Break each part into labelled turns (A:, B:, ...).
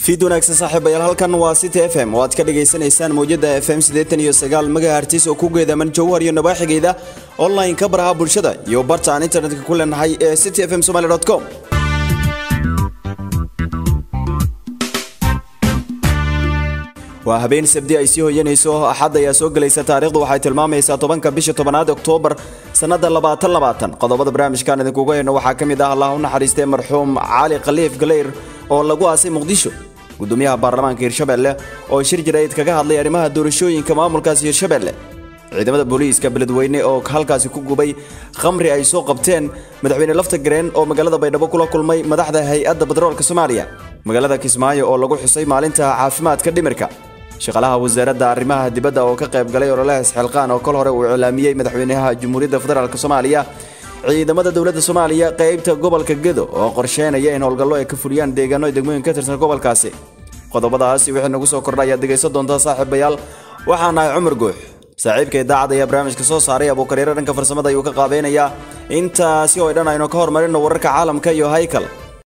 A: fiid wanaagsan saaxiibayaal halkan waa city f m oo aad ka dhagaysanaysaan mawjada f m siddeetan iyo sagaal magahartis oo ku geedaman jawhar iyo nabaaxigeyda online ka baraha bulshada iyo barta aan internetka ku leenahay ee city f m somaly com waa habeen sabdi ay sii hoyanayso axad ayaa soo gelaysa taariikhdu waxay tilmaamaysaa tobanka bisha tobanaad oktoobar sannada labaatan labaatan qodobada barnaamijkan idinkuga hayno waxaa ka mid ah allah u naxariistay marxuum cali khaliif galeyr oo lagu aasay muqdisho gudoomiyaha baarlamaanka hirshabelle oo shir jirayd kaga hadlay arrimaha doorashooyinka maamulkaasi hirshabelle ciidamada booliiska beledweyne oo halkaasi ku gubay khamri ay soo qabteen madaxweyne lafta gareen oo magaalada baydhabo kula kulmay madaxda hay-adda batroolka soomaaliya magaalada kismaayo oo lagu xusay maalinta caafimaadka dhimirka shaqaalaha wasaaradda arrimaha dibadda oo ka qayb galay ololaha isxilqaan oo kol hore uu iclaamiyey madaxweynaha jamhuuriyadda federaalk soomaaliya ciidamada dowladda soomaaliya qaybta gobolka gedo oo qorsheynaya in howlgallo ay ka fuliyaan deegaano ay degmooyin ka tirsan gobolkaasi qodobadaasi wixii nagu soo kordha ayaad dhegaysan doontaa saaxiibayaal waxaan nahay cumar guux saaxiibka idaacadda ayaa barnaamijka soo saaray abuukaryaro dhanka farsamada ayuu ka qaabeynayaa intaasi oo dhan aynu ka hormarino wararka caalamka iyo haykal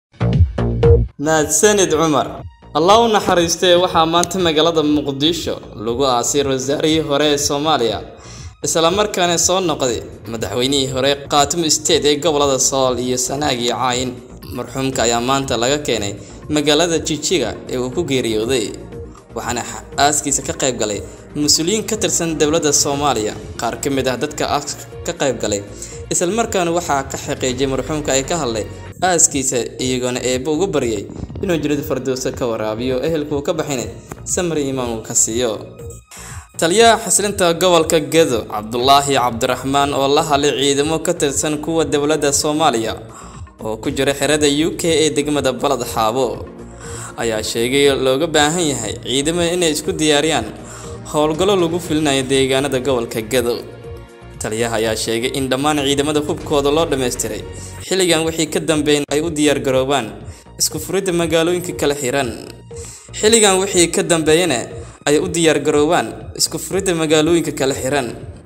B: mahadsanid cumar allah u naxariistee waxaa maanta magaalada muqdisho lagu aasay wasaarihii hore ee soomaaliya islamarkaana soo noqday madaxweynihii hore khaatimo state ee gobolada sool iyo sanaag iyo caayin marxuumka ayaa maanta laga keenay magaalada jijiga ee uu ku geeriyooday waxaana aaskiisa ka qayb galay mas-uuliyiin ka tirsan dowladda soomaaliya qaar ka mid ah dadka aaska ka qayb galay islamarkaana waxaa ka xaqiijiyay marxuumka ay ka hadlay aaskiisa iyagoona eebbo ugu baryay inuu jirid fardowso ka waraabiyo ehelkuu ka baxinay samri imaan uu ka siiyo taliyaha xaslinta gobolka gedo cabdulaahi cabdiraxmaan oo la hadlay ciidamo ka tirsan kuwa dowladda soomaaliya oo ku jira xerada u k ee degmada balad xaabo ayaa sheegay looga baahan yahay ciidamada inay isku diyaariyaan howlgallo lagu filinayo deegaanada gobolka gedo taliyaha ayaa sheegay in dhammaan ciidamada hubkooda loo dhammaystiray xilligan wixii ka dambeyn ay u diyaargaroobaan isku furidda magaalooyinka kala xiran xilligan wixii ka dambeeyana ay u diyaargaroobaan isku furidda magaalooyinka kala xiran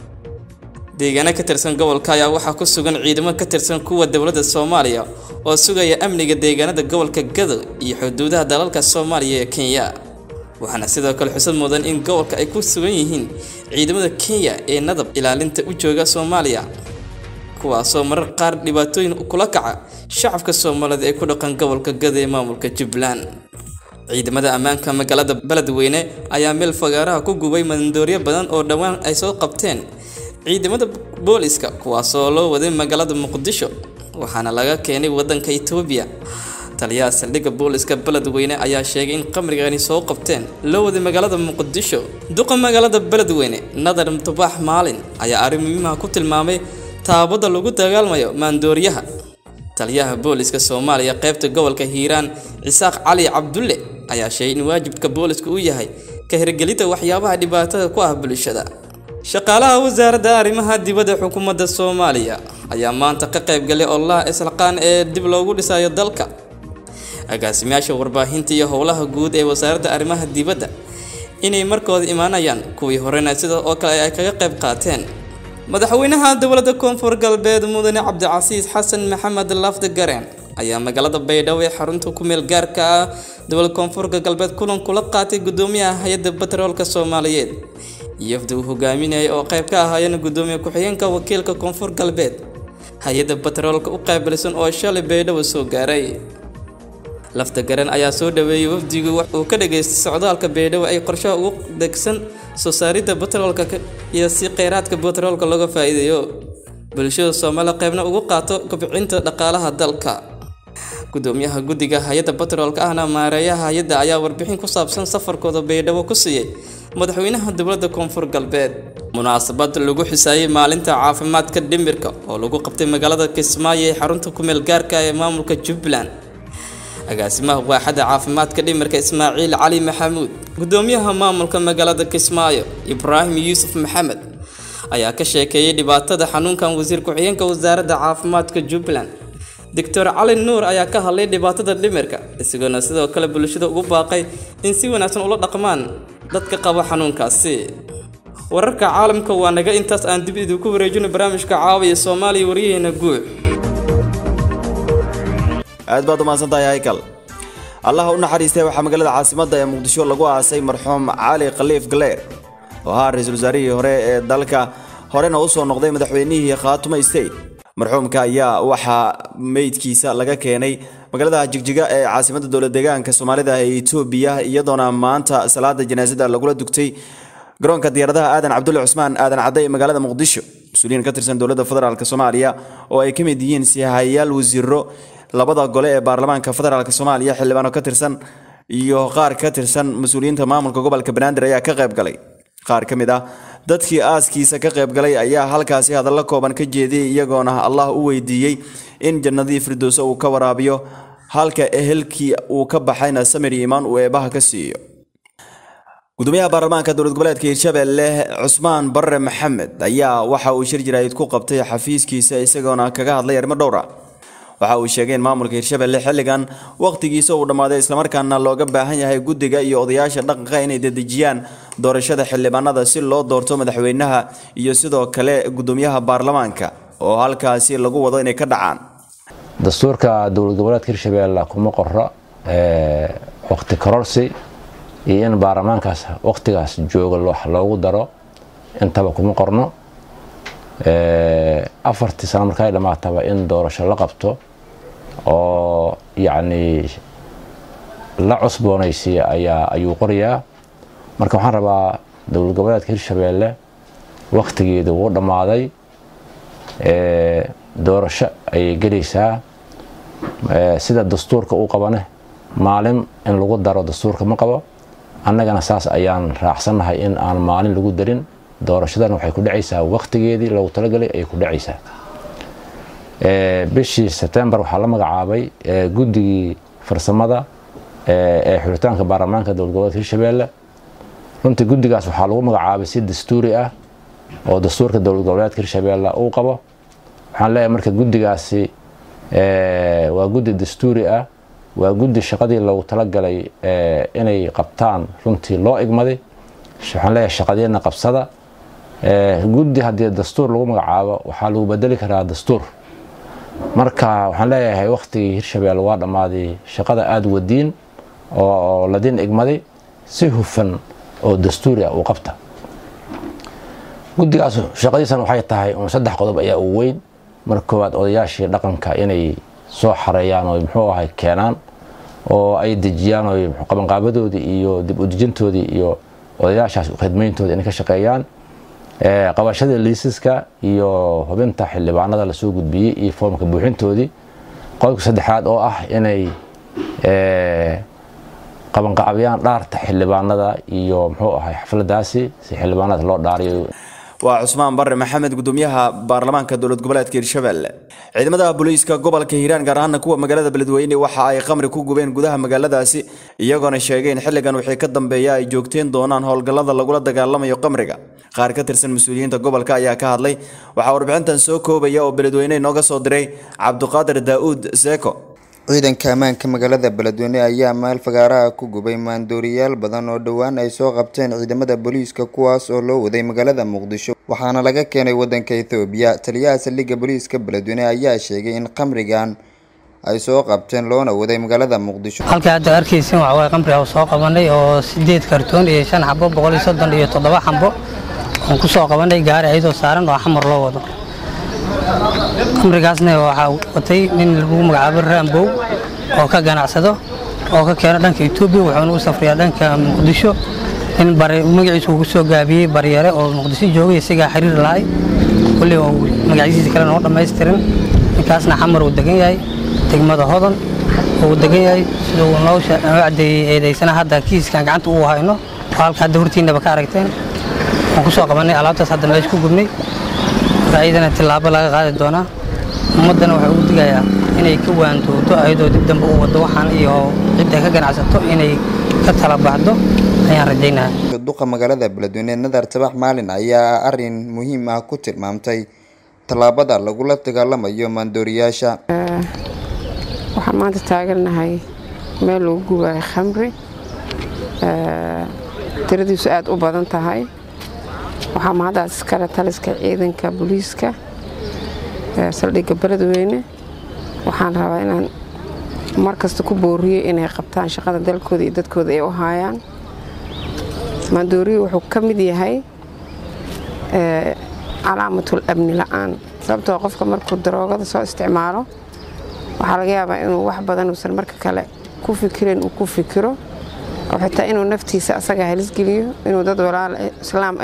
B: deegaano ka tirsan gobolka ayaa waxaa ku sugan ciidamo ka tirsan kuwa dowladda soomaaliya oo sugaya amniga deegaanada gobolka gado iyo xuduudaha dalalka soomaaliya ee kenya waxaana sidoo kale xusad mudan in gobolka ay ku sugan yihiin ciidamada kenya ee nadab ilaalinta u jooga soomaaliya kuwaasoo marar qaar dhibaatooyin kula kaca shacabka soomaalida ee ku dhaqan gobolka gado ee maamulka jubbaland ciidamada ammaanka magaalada beledweyne ayaa meel fagaaraha ku gubay mandooryo badan oo dhowaan ay soo qabteen ciidamada booliska kuwaasoo loo waday magaalada muqdisho waxaana laga keenay wadanka itoobiya taliyaha saldhigga booliska beledweyne ayaa sheegay in qamrigani soo qabteen loo waday magaalada muqdisho duqa magaalada beledweyne nadar mutubaax maalin ayaa arrin muhiimaha ku tilmaamay taabada lagu dagaalmayo maandooriyaha taliyaha booliska soomaaliya qaybta gobolka hiiraan cisaaq cali cabdulle ayaa sheegay in waajibka booliska uu yahay ka hirgelinta waxyaabaha dhibaatada ku ah bulshada shaqaalaha wasaaradda arrimaha dibadda xukuumadda soomaaliya ayaa maanta ka qayb galay ololaha islaqaan ee dib loogu dhisayo dalka agaasimayaasha warbaahinta iyo howlaha guud ee wasaaradda arrimaha dibadda inay markooda imaanayaan kuwii horena sida oo kale ay kaga qayb qaateen madaxweynaha dowladda koonfur galbeed mudane cabdicasiis xasan maxamed lafdi gareen ayaa magaalada baydhabo ee xarunta ku meel gaarka ah dowlad koonfurka galbeed kulan kula qaatay gudoomiyaha hay-adda batroolka soomaaliyeed iyofda uu hogaaminayay oo qayb ka ahaayeen gudoomiye ku-xigeenka wakiilka koonfur galbeed hay-adda batroolka u qaabilsan oo shalay baydhabo soo gaaray lafta garan ayaa soo dhaweeyey wafdigu uu ka dhageystay socdaalka baydhabo ay qorshaha ugu degsan soo saaridda batroolka iyo si kheyraadka batroolka looga faa'iideeyo bulshada soomaaliya qaybna ugu qaato kobcinta dhaqaalaha dalka gudoomiyaha guddiga hay-adda batroolka ahna maareeyaha hay-adda ayaa warbixin ku saabsan safarkooda baydhabo ku siiyey madaxweynaha dowladda koonfur galbeed munaasabad lagu xisaayey maalinta caafimaadka dhimirka oo lagu qabtay magaalada kismaayo ee xarunta kumeel gaarka ee maamulka jubbaland agaasimaha waaxada caafimaadka dhimirka ismaaciil cali maxamuud gudoomiyaha maamulka magaalada kismaayo ibraahim yuusuf maxamed ayaa ka sheekeeyey dhibaatada xanuunkan wasiir ku-xigeenka wasaaradda caafimaadka jubbaland doctor cali nuur ayaa ka hadlay dhibaatada dhimirka isagoona sidoo kale bulshada ugu baaqay in si wanaagsan ula dhaqmaan dadka qaba xanuunkaasi wararka caalamka waa naga intaas aan dib idinku wareejino barnaamijka caawiya soomaaliya waryaheena guux
A: aad baad umahadsantahay haykal allaha u naxariistay waxaa magaalada caasimadda ee muqdisho lagu aasay marxuum cali khaliif galeer oo ahaa ra-iisul wasaarihii hore ee dalka horena u soo noqday madaxweynihii khaatumo state marxuumka ayaa waxaa meydkiisa laga keenay magaalada jigjiga ee caasimadda dowlad deegaanka soomaalida ee etoobiya iyadoona maanta salaada janaasada lagula dugtay garoonka diyaaradaha aadan cabdulle cusmaan aadan cadde ee magaalada muqdisho mas-uuliyiin ka tirsan dowladda federaalk soomaaliya oo ay ka mid yihiin sihayaal wasiiro labada gole ee baarlamaanka federaalk soomaaliya xildhibaano ka tirsan iyo qaar ka tirsan mas-uuliyiinta maamulka gobolka banaadir ayaa ka qayb galay qaar ka mid ah dadkii aaskiisa ka qayb galay ayaa halkaasi hadallo kooban ka jeediyey iyagoona allah u weydiiyey in jannadii firdowso uu ka waraabiyo halka ehelkii uu ka baxayna samir iimaan uu eebaha ka siiyo gudoomiyaha baarlamaanka dowlad goboleedka hirshabelle cusmaan barre maxamed ayaa waxa uu shir jaraa'id ku qabtay xafiiskiisa isagoona kaga hadlay arrimo dhowr ah waxa uu sheegay in maamulka hirshabelle xilligan wakhtigiisa uu dhammaaday islamarkaana looga baahan yahay guddiga iyo odayaasha dhaqanka inay dedejiyaan doorashada xildhibaanada si loo doorto madaxweynaha iyo sidoo kale gudoomiyaha baarlamaanka oo halkaasi lagu wado inay ka dhacaan
C: dastuurka dowlad goboleedka hirshabelle kuma qoro waqti kororsi iyo in baarlamaankaas waqtigaas jooga wax loogu daro intaba kuma qorno afartii sano marka ay dhammaataba in doorasho la qabto oo yacni la cusboonaysiiya ayaa ayuu qorayaa marka waxaan rabaa dowlad goboleedka hirshabeelle wakhtigeedu wuu dhammaaday doorasho ayay gelaysaa sida dastuurka uu qabane maalin in lagu daro dastuurka ma qabo annagana saas ayaan raacsannahay in aan maalin lagu darin doorashadan waxay ku dhacaysaa wakhtigeedii loogu talagalay ayay ku dhacaysaa bishii sebtembar waxaa la magacaabay guddigii farsamada ee xulitaanka baarlamaanka dowlad goboleedka hirshabeelle runtii guddigaas waxaa lagu magacaabay si dastuuri ah oo dastuurka dowlad goboleedka hirshabeelle uu qabo waxaan leeyahay marka guddigaasi waa guddi dastuuri ah waa guddi shaqadii loogu talagalay inay qabtaan runtii loo igmaday waxaan leeyahay shaqadeena qabsada guddi haddii dastuur lagu magacaabo waxaa lagu bedeli karaa dastuur marka waxaan leeyahay wakhtigii hirshabelle waa dhammaaday shaqada aada wadiin oo ladin igmaday si hufan oo dastuuri ah uu qabta guddigaas shaqadiisan waxay tahay un saddex qodob ayaa uu weyn marka koowaad odayaashii dhaqanka inay soo xareeyaan oo muxuu ahay keenaan oo ay dejiyaan oo qabanqaabadoodii iyo dib u dejintoodii iyo odayaashaas khidmayntooda inay ka shaqeeyaan qabashada liisaska iyo hubinta xildhibaanada lasoo gudbiyey iyo foomka buuxintoodii qodobka saddexaad oo ah inay qabanqaabiyaan dhaarta xildhibaanada iyo muxuu ahay xafladaasi si xildhibaanada loo dhaariyo
A: waa cusmaan barre maxamed gudoomiyaha baarlamaanka dowlad goboleedka hirshabelle ciidamada booliiska gobolka hiiraan gaar ahaana kuwa magaalada beledweyne waxa ay khamri ku gubeen gudaha magaaladaasi iyagoona sheegay in xilligan wixii ka dambeeya ay joogteen doonaan howlgallada lagula dagaalamayo khamriga qaar ka tirsan mas-uuliyiinta gobolka ayaa ka hadlay waxaa warbixintan soo koobaya oo beledweyne inooga soo diray cabduqaadir daa'uud seeko
D: ciidanka ammaanka magaalada beledweyne ayaa maal fagaaraha ku gubay maandooriyaal badan oo dhowaan ay soo qabteen ciidamada booliiska kuwaas oo loo waday magaalada muqdisho waxaana laga keenay wadanka ethoobiya taliyaha saldhigga booliiska beledweyne ayaa sheegay in khamrigan ay soo qabteen loona waday magaalada muqdisho
E: halka hadda arkaysin waxa waye qamri oo soo qabanay oo sideed kartoon iyo shan xabo boqol iyo soddon iyo toddoba xabo oon ku soo qabanay gaari ayadoo saaran oo xamar loo wado qamrigaasna waxaa watay nin lagu magacaabo raambow oo ka ganacsado oo ka keeno dhanka etoobiya wuxuuna u safriyaa dhanka muqdisho nin magaciisu uu kusoo gaabiyey baryare oo muqdisho joogay isagaa xiriir lahay kulli oo magacyadiisa kale noo dhammaystirin ninkaasna xamar uu degan yahay degmada hodan uu degan yahay sida uu noo cadeeyey eedaysana hadda kiiskan gacanta uu hayno oo halka hadda hortiinaba ka aragteen waan ku soo qabanay alaabtaas hadda meesha ku gubnay ayadana tillaabo laga qaadi doonaa ummaddana waxaa ugu digayaa inay ka waantooto ayadoo dib dambe u waddo waxaan iyo cidda ka ganacsato inay ka tala baxdo ayaan rajaynaha
D: duqa magaalada beledweyne nadar tabax maalin ayaa arin muhiim ah ku tilmaamtay tallaabada lagula dagaalamayo maandooriyaasha
F: waxaan maanta taagannahay meel lagu gubayo khamri tiradiisu aada u badan tahay waxaa mahadaas iskale taliska ciidanka booliiska saldhigga beledweyne waxaan rabaa inaan markasta ku booriyey inay qabtaan shaqada dalkooda iyo dadkooda ay u haayaan maandooriyu wuxuu ka mid yahay calaamatul amni la-aan sababtoo qofka markuu daroogada soo isticmaalo waxaa laga yaabaa inuu wax badan uusan marka kale ku fikirin uu ku fikiro oo xitaa inuu naftiisa asaga halisgeliyo inuu dad walaal islaam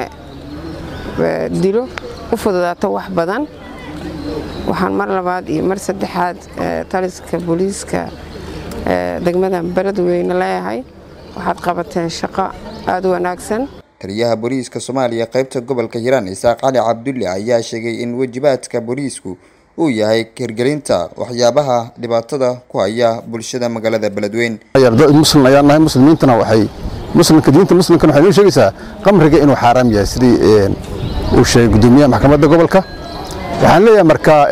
F: dilo u fududaato wax badan waxaan mar labaad iyo mar saddexaad taliska booliiska degmada beledweyne leeyahay waxaad qabateen shaqo aada u wanaagsan
D: taliyaha booliiska soomaaliya qaybta gobolka hiiraan isaaq cali cabdulle ayaa sheegay in wajibaadka booliisku uu yahay hirgelinta waxyaabaha dhibaatada ku haya bulshada magaalada beledweyn
G: muslim ayaan nahay muslimiintana waxay muslimka diinta muslimkana waxay noo sheegaysaa qamriga inuu xaaraam yahay sidii uu sheegay gudoomiyaha maxkamadda gobolka waxaan leeyahay markaa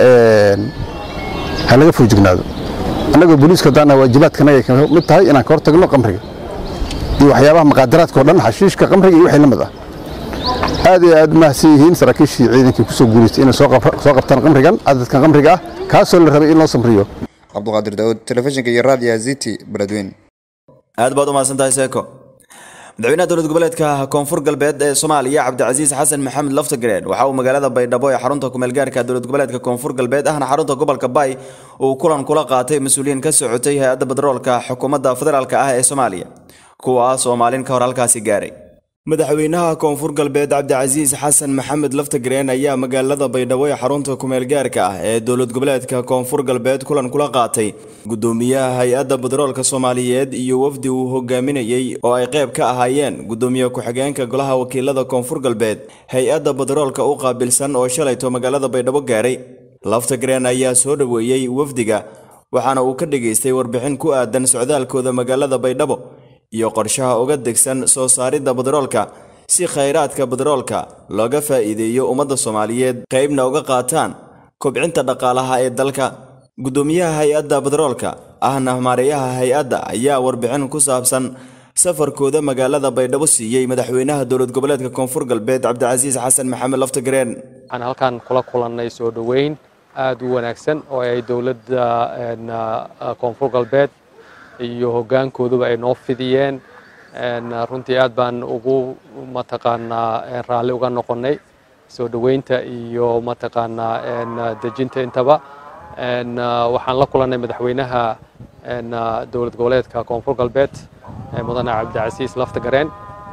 G: ha laga foojignaado annagoo booliiska haddaan waajibaadkanaga ka mid tahay inaan ka hortagno qamriga iyo waxyaabaha maqaadaraadka oo dhan xashiishka qamriga iyo wixii la mid ah aad iyo aad mahadsan yihiin saraakiishii ciidankii kusoo guulaystay inay soo qabtaan qamrigan cadadkan qamriga ah kaasoo la rabay in loo samriyo
D: cabduqaadir daawud telefishinka iyo raadiya ziti beledweyn
A: aad baad u mahadsantahay seeko madaxweynaha dowlad goboleedka koonfur galbeed ee soomaaliya cabdicasiis xasan maxamed laftagreen waxa uu magaalada baydhabo ee xarunta kumeelgaarka dowlad goboleedka koonfur galbeed ahna xarunta gobolka bay uu kulan kula qaatay mas-uuliyiin ka socotay hay-adda batroolka xukuumadda federaalk ah ee soomaaliya kuwaas oo maalin ka hor halkaasi gaaray madaxweynaha koonfur galbeed cabdicasiis xasan maxamed laftagreen ayaa magaalada baydhabo ee xarunta kumeelgaarka ah ee dowlad goboleedka koonfur galbeed kulan kula qaatay gudoomiyaha hay-adda batroolka soomaaliyeed iyo wafdi uu hogaaminayey oo ay qayb ka ahaayeen gudoomiye ku-xigeenka golaha wakiilada koonfur galbeed hay-adda batroolka u qaabilsan oo shalayto magaalada baydhabo gaaray laftagreen ayaa soo dhoweeyey wafdiga waxaana uu ka dhageystay warbixin ku aadan socdaalkooda magaalada baydhabo iyo qorshaha uga degsan soo saaridda batroolka si khayraadka batroolka looga faa'iideeyo ummadda soomaaliyeed qaybna uga qaataan kobcinta dhaqaalaha ee dalka gudoomiyaha hay-adda batroolka ahna maareeyaha hay-adda ayaa warbixin ku saabsan safarkooda magaalada baydhabo siiyey madaxweynaha dowlad goboleedka koonfur galbeed cabdicasiis xasan maxamed laftagreen
H: waxaan halkan kula kulannay soo dhoweyn aada u wanaagsan oo ay dowladda koonfur galbeed iyo hoggaankooduba ay noo fidiyeen runtii aad baan ugu mataqaanaa raalli uga noqonnay soo dhoweynta iyo mataqaanaa dejinta intaba waxaan la kulannay madaxweynaha dowlad goboleedka koonfur galbeed mudane cabdicasiis laftagareen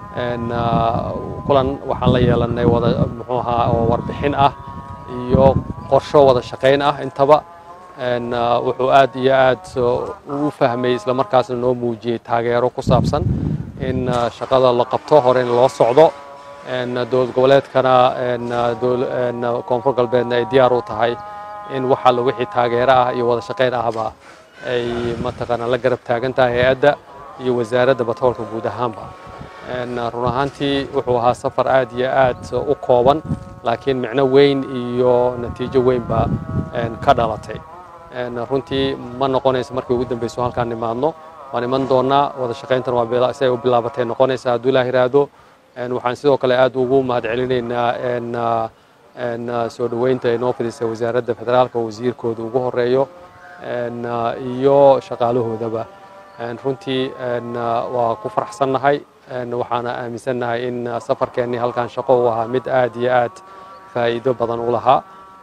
H: kulan waxaan la yeelannay wada muxuu ahaa oo warbixin ah iyo qorsho wada shaqayn ah intaba wuxuu aad iyo aad u fahmay islamarkaasna noo muujiyey taageero ku saabsan in shaqada la qabto hore in loo socdo dowlad goboleedkana koonfur galbeedna ay diyaar u tahay in wax alla wixii taageero ah iyo wada shaqayn ahba ay mataqaanaa la garab taagan tahay hay-adda iyo wasaaradda batroolka guud ahaanba run ahaantii wuxuu ahaa safar aad iyo aad u kooban laakiin micno weyn iyo natiijo weynba ka dhalatay runtii ma noqonayso markii ugu dambeyso halkaan nimaadno waan iman doonaa wada shaqayntan waa si ay u bilaabatay noqonaysa hadduu ilaah yiraahdo waxaan sidoo kale aad ugu mahadcelinaynaa soo dhoweynta ay noo fidisay wasaaradda federaalka wasiirkooda ugu horeeyo iyo shaqaalahoodaba runtii waa ku faraxsannahay waxaana aaminsannahay in safarkeennii halkaan shaqo u ahaa mid aad iyo aad faa'iido badan u lahaa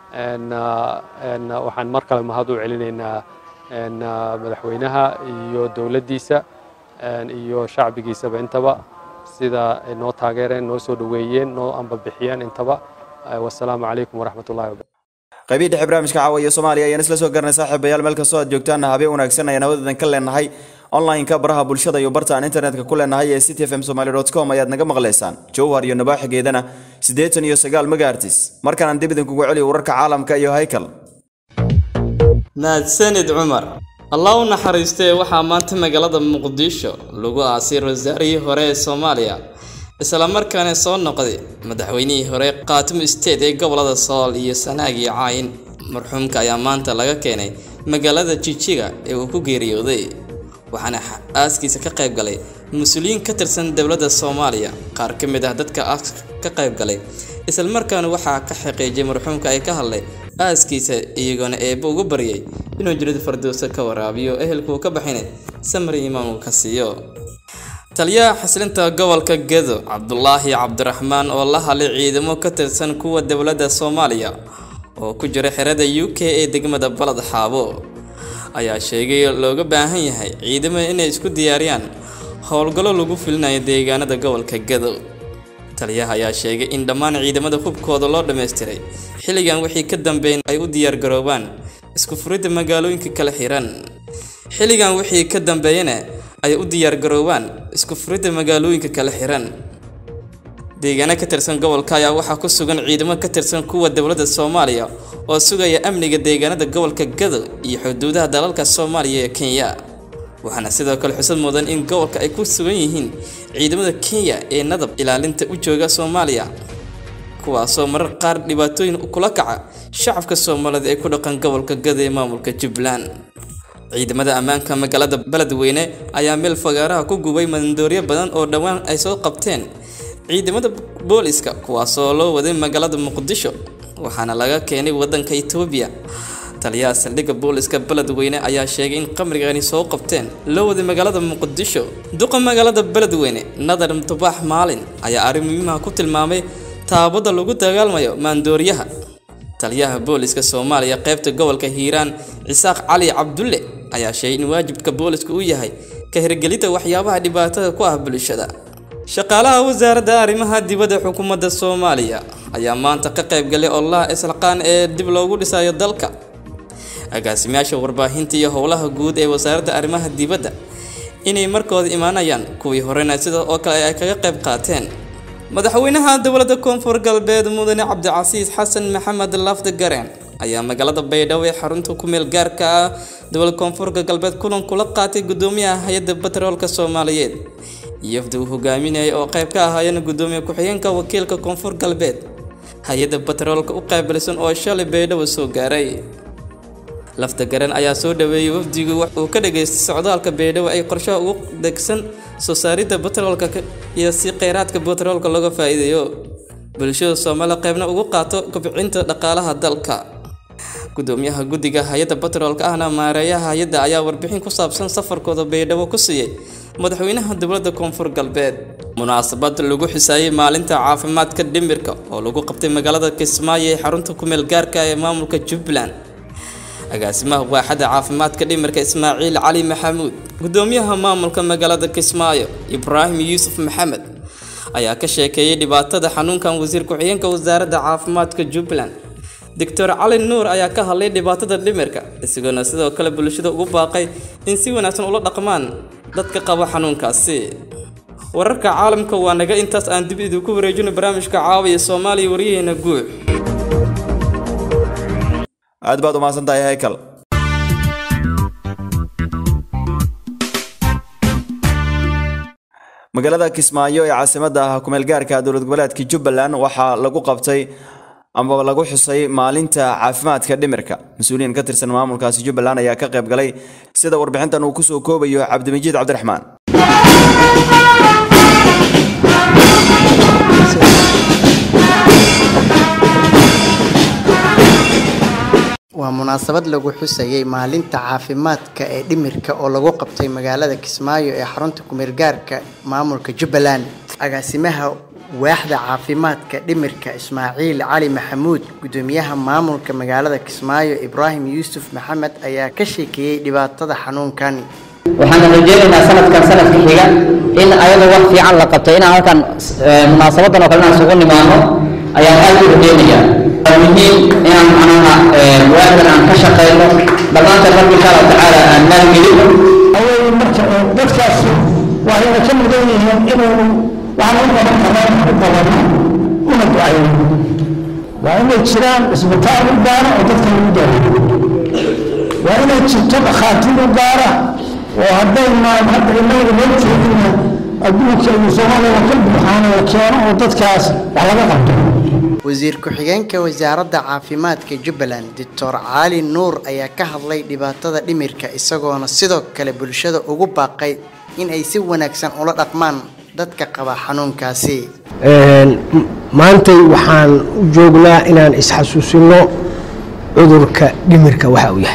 H: waxaan mar kale mahad u celinaynaa madaxweynaha iyo dowladdiisa iyo shacbigiisaba intaba sida ay noo taageereen noo soo dhoweeyeen noo ambabixiyeen intaba wasalaamu calaykum waraxmat ullahi wabarakatu
A: qaybihii dhexe barnaamijka caawa iyo soomaaliya ayaan isla soo garanay saaxiibayaal meel kastoo aad joogtaan habeen wanaagsan ayaan hawadadan ka leenahay online-ka baraha bulshada iyo barta aan internetka ku leenahay ee city fm somaly com ayaad naga maqlaysaan jowhar iyo nabaaxigeedana siddeetan iyo sagaal megaartis markaan aan dib idinkugu celiyo wararka caalamka iyo haykal
B: mahadsanid cumar allah u naxariistee waxaa maanta magaalada muqdisho lagu aasay wasaarihii hore ee soomaaliya islamarkaana soo noqday madaxweynihii hore khaatimo state ee gobolada sool iyo sanaag iyo caayin marxuumka ayaa maanta laga keenay magaalada jijiga ee uu ku geeriyooday waxaana aaskiisa ka qayb galay mas-uuliyiin ka tirsan dowladda soomaaliya qaar ka mid ah dadka aaska ka qayb galay islamarkaana waxaa ka xaqiijiyay marxuumka ay ka hadlay aaskiisa iyagoona eebba ugu baryay inuu jirid fardowsa ka waraabiyo ehelkuu ka baxinay samri imaan uu ka siiyo taliyaha xasilinta gobolka gedo cabdulaahi cabdiraxmaan oo la hadlay ciidamo ka tirsan kuwa dowladda soomaaliya oo ku jira xerada u k ee degmada balad xaabo ayaa sheegay looga baahan yahay ciidamada inay isku diyaariyaan howlgallo lagu filinayo deegaanada gobolka gedo taliyaha ayaa sheegay in dhammaan ciidamada hubkooda loo dhammaystiray xilligan wixii ka dambeyn ay u diyaargaroobaan isku furidda magaalooyinka kala xiran xilligan wixii ka dambeeyana ay u diyaargaroobaan isku furidda magaalooyinka kala xiran deegaano ka tirsan gobolka ayaa waxaa ku sugan ciidamo ka tirsan kuwa dowladda soomaaliya oo sugaya amniga deegaanada gobolka gado iyo xuduudaha dalalka soomaaliya ee kenya waxaana sidoo kale xusad mudan in gobolka ay ku sugan yihiin ciidamada kenya ee nadab ilaalinta u jooga soomaaliya kuwaasoo marar qaar dhibaatooyin kula kaca shacabka soomaaliyeed ee ku dhaqan gobolka gado ee maamulka jubbaland ciidamada ammaanka magaalada beledweyne ayaa meel fagaaraha ku gubay mandooryo badan oo dhowaan ay soo qabteen ciidamada booliska kuwaasoo loo waday magaalada muqdisho waxaana laga keenay wadanka itoobiya taliyaha saldhigga booliska beledweyne ayaa sheegay in qamrigani soo qabteen loo waday magaalada muqdisho duqa magaalada beledweyne nadar mutubaax maalin ayaa arrin muhiimaha ku tilmaamay taabada lagu dagaalmayo maandooriyaha taliyaha booliska soomaaliya qaybta gobolka hiiraan cisaaq cali cabdulle ayaa sheegay in waajibka booliska uu yahay ka hirgelinta waxyaabaha dhibaatada ku ah bulshada shaqaalaha wasaaradda arrimaha dibadda xukuumadda soomaaliya ayaa maanta ka qayb galay ololaha islaqaan ee dib loogu dhisayo dalka agaasimayaasha warbaahinta iyo howlaha guud ee wasaaradda arrimaha dibadda inay markooda imaanayaan kuwii horena sida oo kale ay kaga qayb qaateen madaxweynaha dowladda koonfur galbeed mudane cabdicasiis xasan maxamed lafdi gareen ayaa magaalada baydhabo ee xarunta ku meel gaarka ah dowlad koonfurka galbeed kulan kula qaatay gudoomiyaha hay-adda batroolka soomaaliyeed iyofda uu hogaaminayay oo qayb ka ahaayeen gudoomiye ku-xigeenka wakiilka koonfur galbeed hay-adda batroolka u qaabilsan oo shalay baydhabo soo gaaray lafta garan ayaa soo dhaweeyey wafdigu uu ka dhageystay socdaalka baydhabo ay qorshaha ugu degsan soo saaridda batroolka iyo si kheyraadka batroolka looga faa'iideeyo bulshada soomaaliya qaybna ugu qaato kobcinta dhaqaalaha dalka gudoomiyaha guddiga hay-adda batroolka ahna maareeyaha hay-adda ayaa warbixin ku saabsan safarkooda baydhabo ku siiyey madaxweynaha dowladda koonfur galbeed munaasabad lagu xisaayey maalinta caafimaadka dhimirka oo lagu qabtay magaalada kismaayo ee xarunta kumeel gaarka ee maamulka jubbaland agaasimaha waaxada caafimaadka dhimirka ismaaciil cali maxamuud gudoomiyaha maamulka magaalada kismaayo ibraahim yuusuf maxamed ayaa ka sheekeeyey dhibaatada xanuunkan wasiir ku-xigeenka wasaaradda caafimaadka jubbaland doctor cali nuur ayaa ka hadlay dhibaatada dhimirka isagoona sidoo kale bulshada ugu baaqay in si wanaagsan ula dhaqmaan dadka qaba xanuunkaasi wararka caalamka waa naga intaas aan dib idinku wareejino barnaamijka caawiya soomaaliya waryaheena guux
A: aad baad umahadsan tahay haykal magaalada kismaayo ee caasimada kumeel gaarka dowlad goboleedka jubbaland waxaa lagu qabtay ama lagu xusay maalinta caafimaadka dhimirka mas-uuliyiin ka tirsan maamulkaasi jubbaland ayaa ka qayb galay sida warbixintan uu kusoo koobayo cabdimajid cabdiraxmaan
I: waa munaasabad lagu xusayay maalinta caafimaadka ee dhimirka oo lagu qabtay magaalada kismaayo ee xarunta kumeelgaarka maamulka jubbaland agaasimaha waaxda caafimaadka dhimirka ismaaciil cali maxamuud gudoomiyaha maamulka magaalada kismaayo ibraahim yuusuf maxamed ayaa ka sheekeeyey dhibaatada xanuunkani
J: waxaan rajeynaynaa sanadkan sanadka xiga in ayadoo wax fiican la qabto inaan halkan munaasabadan oo kale inaan isugu nimaano ayaan aad u rajeynayaa waa muhiim inaan macnaha waaxdan aan ka shaqeyno dhammaanteen marka insha allahu tacaala aan maalgelino
K: awey marka dadkaas waxayna ka mudan yihiin inaynu waxaan u qaban karnaa u qabano una ducayno waa inay jiraan isbitaal u gaara oo dadka lagu daaweeyo waa inay jirto dhakhaatiir u gaara oo hadday maan hadda inaga loo jeedina adduunka iyo soomaaliya ka buuxaana la keeno oo dadkaas wax laga qabto
I: wasiir ku-xigeenka wasaaradda caafimaadka jubbaland doctor cali nuur ayaa ka hadlay dhibaatada dhimirka isagoona sidoo kale bulshada ugu baaqay in ay si wanaagsan ula dhaqmaan dadka qaba xanuunkaasi
K: maantay waxaan u joognaa inaan isxasuusino cudurka dhimirka waxa uu yahay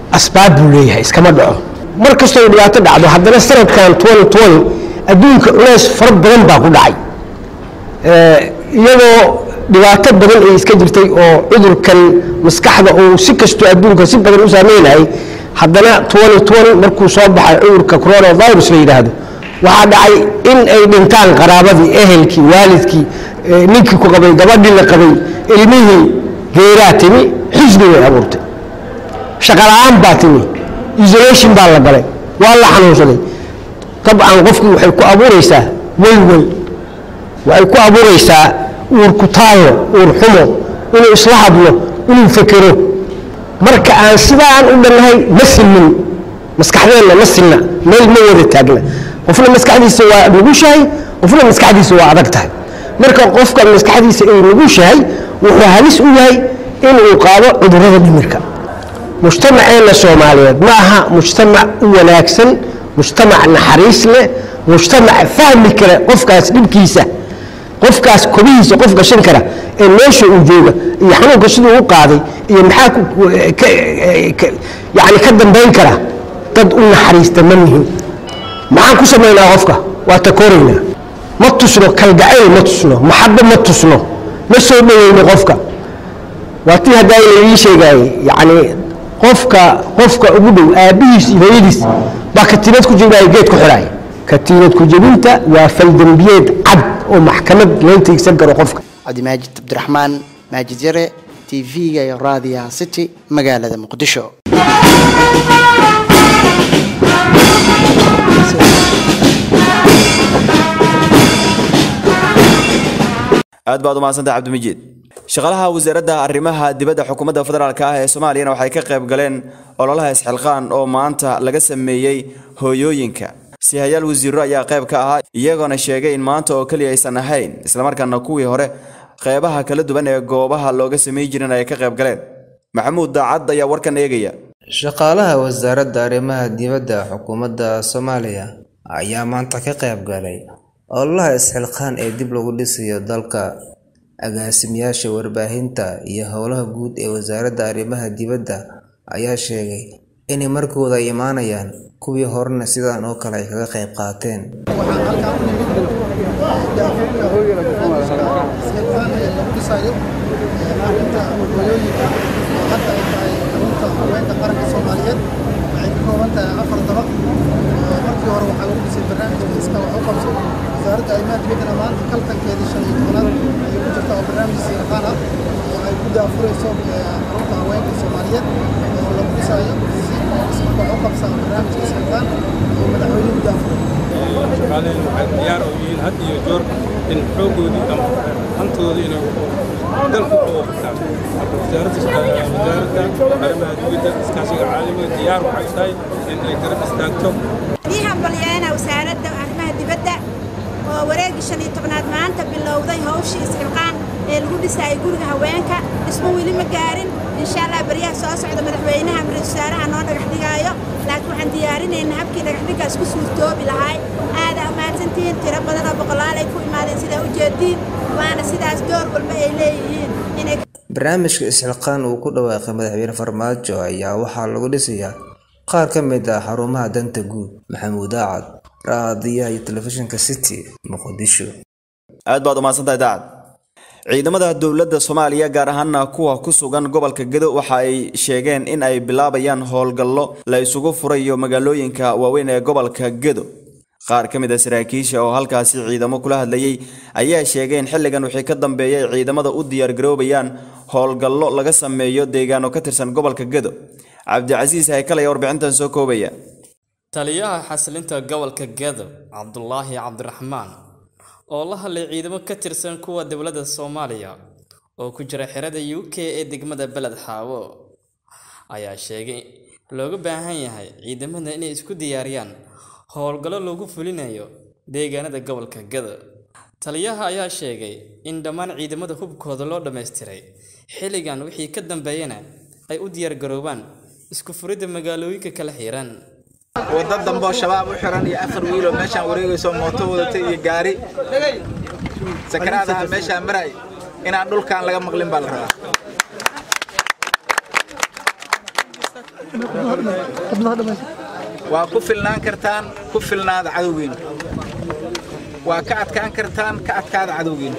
K: asbaab buu leeyahay iskama dhaco mar kastoo dhibaato dhacdo haddana sanadkan adduunka culeys fara badan baa ku dhacay iyadoo dhibaato badan ay iska jirtay oo cudurkan maskaxda uu si kastoo adduunka si badan u saameynayay haddana markuu soo baxay cudurka coronavirus la yidhaahdo waxaa dhacay in ay dhintaan qaraabadii ehelkii waalidkii ninkii ku qabay gabadhii la qabay ilmihii geeraa timi xisbi bay abuurtay shaqala-aan baa timi isolation baa la galay waa la xanuunsaday dabcan qofkii waxay ku abuuraysaa welwel waxay ku abuuraysaa uur kutaayo uur xumo inuu isla hadlo inuu fekero marka aan sidaan u dhannahay ma silmin maskaxdeenna ma silna meel ma wada taagna qofna maskaxdiisa waa nugushahay qofna maskaxdiisa waa adag tahay marka qofka maskaxdiisa ay nugushahay wuxuu halis u yahay inuu qaado cudurrada dhimirka mujtamaceenna soomaaliyeed ma aha mujtamac u wanaagsan mujtamac naxariis leh mujtamac fahmi kara qofkaas dhibkiisa qofkaas kobihiisa qof gashan kara ee meesha uu jooga iyo xanuunka siduu u qaaday iyo maxaa yani ka dambayn kara dad u naxariista ma nihin maxaan ku samaynaa qofka waa takoraynaa ma tusno kalgacayl ma tusno maxabo ma tusno ma soo dhoweyno qofka waa tii haddaa laii sheegaayey yani qofka qofka ugu dhow aabbihiis iyo hooyadiis baa katiinad ku jebinaya geed ku xidhaay katiinad ku jebinta waa faldembiyeed cad oo maxkamad loo tiigsan karo qofka
I: cabdimaajid cabdiraxmaan maajid yare t v-ga iyo raadiyaha city magaalada muqdisho
A: aad baad u mahadsantah cabdimajid shaqaalaha wasaaradda arrimaha dibadda xukuumadda federaalk ah ee soomaaliyana waxay ka qayb galeen ololaha isxilqaan oo maanta laga sameeyey hooyooyinka sihayaal wasiiro ayaa qayb ka ahaa iyagoona sheegay in maanta oo keliya aysan ahayn islamarkaana kuwii hore qeybaha kala duwan ee goobaha looga samey jirin ay ka qayb galeen maxamuud daacad ayaa warkan eegaya
L: shaqaalaha wasaaradda arrimaha dibadda xukuumadda soomaaliya ayaa maanta ka qayb galay ololaha isxilqaan ee dib lagu dhisayo dalka agaasimayaasha warbaahinta iyo howlaha guud ee wasaaradda arrimaha dibadda ayaa sheegay inay markooda ay imaanayaan kuwii horena sidan oo kale ay kaga qayb qaateen
M: wasaaradda arrimaha dibaddana maanta kaltankeedii shan iyo tobanaad ayay ku jirta oo barnaamij siirqaan ah oo ay ku daafurayso xarunta haweenka soomaaliyeed oo lagu dhisaayo si ismarka wax u qabsaa barnaamijka siirqaan oo madaxweynuhu daafuray
N: shaqaalaheenu waxay diyaar u yihiin had iyo joor in xooggoodii ama hantooda inay dalku uga qabtaan wasaaradda wasaaradda arrimaha dibadda iskaashiga caalamiga diyaar waxay tahay in ay garab istaagto
O: ii hambalyeena wasaaradda arrimaha dibadda oo wareegii shan iyo tobnaad maanta bilowday hawshii isxilqaan ee lagu dhisaayay guriga haweenka dhismo weli ma gaarin insha allah baryaha soo socda madaxweynaha ra-iisul wasaaraha noo dhagax dhigaayo laakiin waxaan diyaarinaynaa habkii dhagaxdhigaas ku suurtoobi lahay aadaa umahadsantihiin tiro badan oo boqolaal ay ku imaadeen sidaa ujeediin waana sidaas door walba ay leeyihiin inay
L: barnaamijka isxilqaan uu ku dhawaaqay madaxweyne farmaajo ayaa waxaa lagu dhisayaa qaar ka mid ah xarumaha danta guud maxamuud aacad raadiyaha iyo telefishinka city muqdisho
A: aad baad umahadsantahay daacad ciidamada dowladda soomaaliya gaar ahaana kuwa ku sugan gobolka gedo waxa ay sheegeen in ay bilaabayaan howlgallo la isugu furayo magaalooyinka waaweyn ee gobolka gedo qaar ka mid a saraakiisha oo halkaasi ciidamo kula hadlayay ayaa sheegay in xilligan wixii ka dambeeyay ciidamada u diyaargaroobayaan howlgallo laga sameeyo deegaano ka tirsan gobolka gedo cabdicasiis haykal ayaa warbixintan soo koobaya
B: taliyaha xasilinta gobolka gedo cabdulaahi cabdiraxmaan oo la hadlay ciidamo ka tirsan kuwa dowladda soomaaliya oo ku jira xerada u k ee degmada beled xaawo ayaa sheegay looga baahan yahay ciidamada inay isku diyaariyaan howlgallo lagu fulinayo deegaanada gobolka gedo taliyaha ayaa sheegay in dhammaan ciidamada hubkooda loo dhammaystiray xilligan wixii ka dambeeyana ay u diyaargaroobaan isku furidda magaalooyinka kala xiran
P: wadda dambe oo shabaab u xiran iyo afar wiiloo meeshaan wareegayso mooto wadatay iyo gaari sakaraadaha meeshaan maray inaan dhulkaan laga maqlin baa la rabaa waa ku filnaan kartaan ku filnaada cadowgiina waa ka adkaan kartaan ka adkaada cadowgiina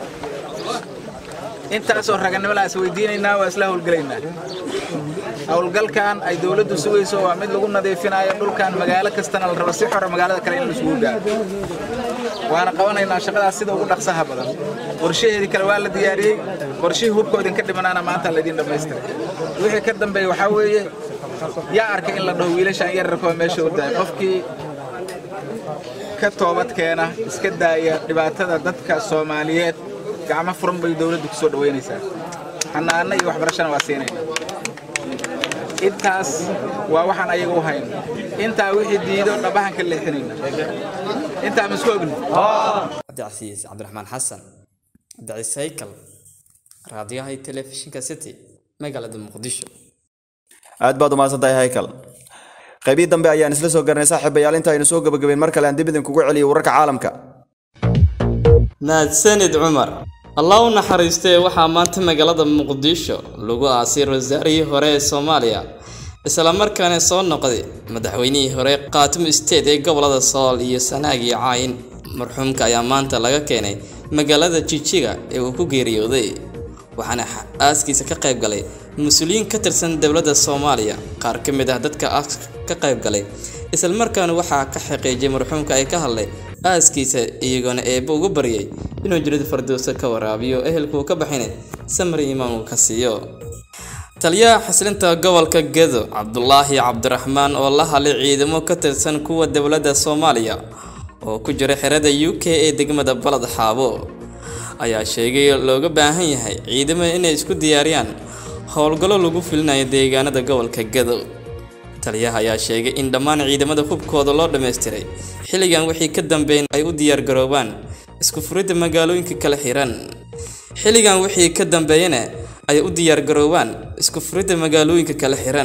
P: intaasoo raganimada is weydiinaynaa waa isla howlgelaynaa howlgalkan ay dowladdu sugayso waa mid lagu nadiifinayo dhulkan magaalo kastana la rabo si xora magaalada kale in la isugu gaaro waana qabanaynaa shaqadaas sida ugu dhaqsaha badan qorshaheedii kale waa la diyaariyey qorshihii hubkoo idinka dhimanaana maanta laydin dhammaystiray wixii ka dambeeya waxaa weeye yaa arkay in la dhaho wiilashaan yararkoo meesha u daay qofkii ka toobad keena iska daaya dhibaatada dadka soomaaliyeed gacmo furan bay dowladdu ku soo dhoweynaysaa xanaano iyo waxbarashana waa siinayna intaas waa waxaan ayaga u hayno intaa wixii diido dhabahan ka leexinayna intaa ma isku ogni
B: cabdicasiis cabdiraxmaan xasan cabdicasiis haykal raadiyaha iyo telefishinka city magaalada muqdisho
A: aad baad umahadsantahay haykal qaybii dambe ayaan isla soo garanay saaxiibayaal inta aynu soo gabagabeyn mar kale aan dib idinkugu celiyo wararka caalamka
B: mahadsanid cumar allah u naxariistee waxaa maanta magaalada muqdisho lagu aasay wasaarihii hore ee soomaaliya islamarkaana soo noqday madaxweynihii hore khaatimo state ee gobolada sool iyo sanaag iyo caayin marxuumka ayaa maanta laga keenay magaalada jijiga ee uu ku geeriyooday waxaana aaskiisa ka qayb galay mas-uuliyiin ka tirsan dowladda soomaaliya qaar ka mid ah dadka aaska ka qayb galay islamarkaana waxaa ka xaqiijiyay marxuumka ay ka hadlay aaskiisa iyagoona eebba ugu baryay inuu jirid fardowsa ka waraabiyo ehelkuu ka baxinay samri imaan uu ka siiyo taliyaha xaslinta gobolka gedo cabdulaahi cabdiraxmaan oo la hadlay ciidamo ka tirsan kuwa dowladda soomaaliya oo ku jira xerada u k ee degmada balad xaabo ayaa sheegay looga baahan yahay ciidamada inay isku diyaariyaan howlgallo lagu filinayo deegaanada gobolka gedo taliyaha ayaa sheegay in dhammaan ciidamada hubkooda loo dhammaystiray xilligan wixii ka dambeyn ay u diyaargaroobaan isku furidda magaalooyinka kala xiran xilligan wixii ka dambeeyana ay u diyaargaroobaan isku furidda magaalooyinka kala xiran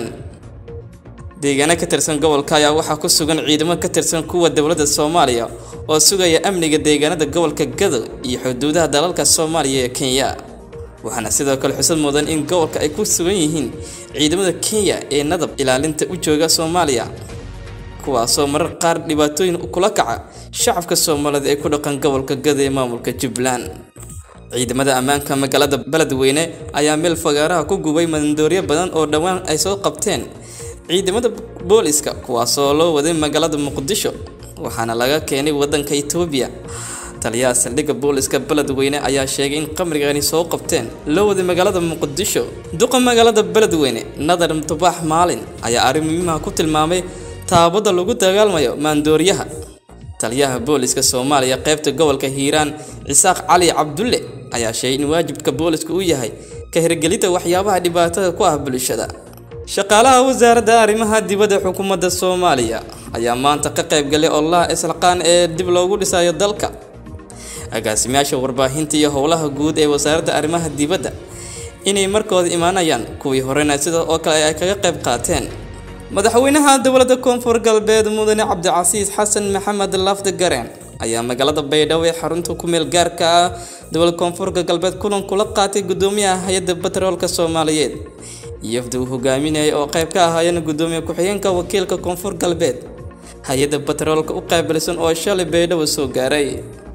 B: deegaano ka tirsan gobolka ayaa waxaa ku sugan ciidamo ka tirsan kuwa dowladda soomaaliya oo sugaya amniga deegaanada gobolka gado iyo xuduudaha dalalka soomaaliya ee kenya waxaana sidoo kale xusad mudan in gobolka ay ku sugan yihiin ciidamada kenya ee nadab ilaalinta u jooga soomaaliya kuwaasoo marar qaar dhibaatooyin kula kaca shacabka soomaaliyeed ee ku dhaqan gobolka gado ee maamulka jubbaland ciidamada ammaanka magaalada beledweyne ayaa meel fagaaraha ku gubay mandooryo badan oo dhowaan ay soo qabteen ciidamada booliska kuwaasoo loo waday magaalada muqdisho waxaana laga keenay wadanka itoobiya taliyaha saldhigga booliska beledweyne ayaa sheegay in qamrigani soo qabteen loo waday magaalada muqdisho duqa magaalada beledweyne nadar mutubaax maalin ayaa arrin muhiimaha ku tilmaamay taabada lagu dagaalmayo maandooriyaha taliyaha booliska soomaaliya qaybta gobolka hiiraan cisaaq cali cabdulle ayaa sheegay in waajibka booliska uu yahay ka hirgelinta waxyaabaha dhibaatada ku ah bulshada shaqaalaha wasaaradda arrimaha dibadda xukuumadda soomaaliya ayaa maanta ka qayb galay ololaha islaqaan ee dib loogu dhisayo dalka agaasimayaasha warbaahinta iyo howlaha guud ee wasaaradda arrimaha dibadda inay markooda imaanayaan kuwii horena sida oo kale ay kaga qayb qaateen madaxweynaha dowladda koonfur galbeed mudane cabdicasiis xasan maxamed lafdi gareen ayaa magaalada baydhabo ee xarunta ku meel gaarka ah dowlad koonfurka galbeed kulan kula qaatay gudoomiyaha hay-adda batroolka soomaaliyeed iyofda uu hogaaminayay oo qayb ka ahaayeen gudoomiye ku-xigeenka wakiilka koonfur galbeed hay-adda batroolka u qaabilsan oo shalay baydhabo soo gaaray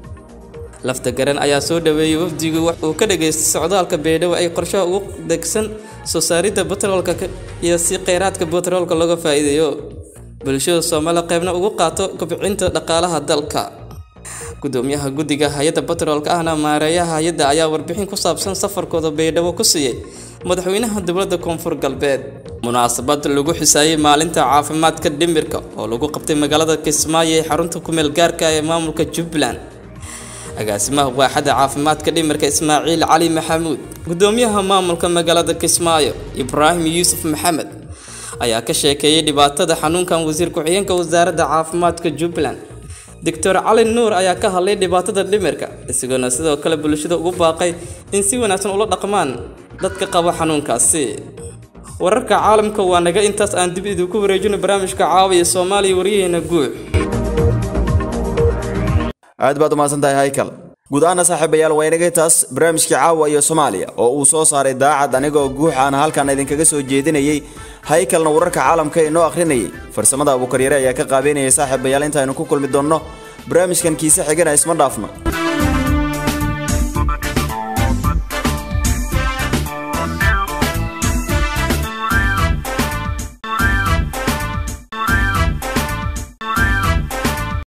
B: lafta garan ayaa soo dhaweeyey wafdigu uu ka dhageystay socdaalka baydhabo ay qorshaha ugu degsan soo saaridda batroolka iyo si kheyraadka batroolka looga faa'iideeyo bulshada soomaaliya qaybna ugu qaato kobcinta dhaqaalaha dalka gudoomiyaha guddiga hay-adda batroolka ahna maareeyaha hay-adda ayaa warbixin ku saabsan safarkooda baydhabo ku siiyey madaxweynaha dowladda koonfur galbeed munaasabad lagu xisaayey maalinta caafimaadka dhimirka oo lagu qabtay magaalada kismaayo ee xarunta kumeel gaarka ee maamulka jubbaland agaasimaha waaxada caafimaadka dhimirka ismaaciil cali maxamuud gudoomiyaha maamulka magaalada kismaayo ibraahim yuusuf maxamed ayaa ka sheekeeyey dhibaatada xanuunkan wasiir ku-xigeenka wasaaradda caafimaadka jubbaland doctor cali nuur ayaa ka hadlay dhibaatada dhimirka isagoona sidoo kale bulshada ugu baaqay in si wanaagsan ula dhaqmaan dadka qaba xanuunkaasi wararka caalamka waa naga intaas aan dib idinku wareejino barnaamijka caawiya soomaaliya waryaheena guux
A: aad baad umahadsan tahay haykal guud ahaana saaxiibayaal waa inaga taas barnaamijkii caawa iyo soomaaliya oo uu soo saaray daacad anigoo guux aan halkan idinkaga soo jeedinayay haykalna wararka caalamka inoo akhrinayay farsamada abuukaryare ayaa ka qaabeynayay saaxiibayaal intaaynu ku kulmi doonno barnaamijkan kiise xigana isma dhaafno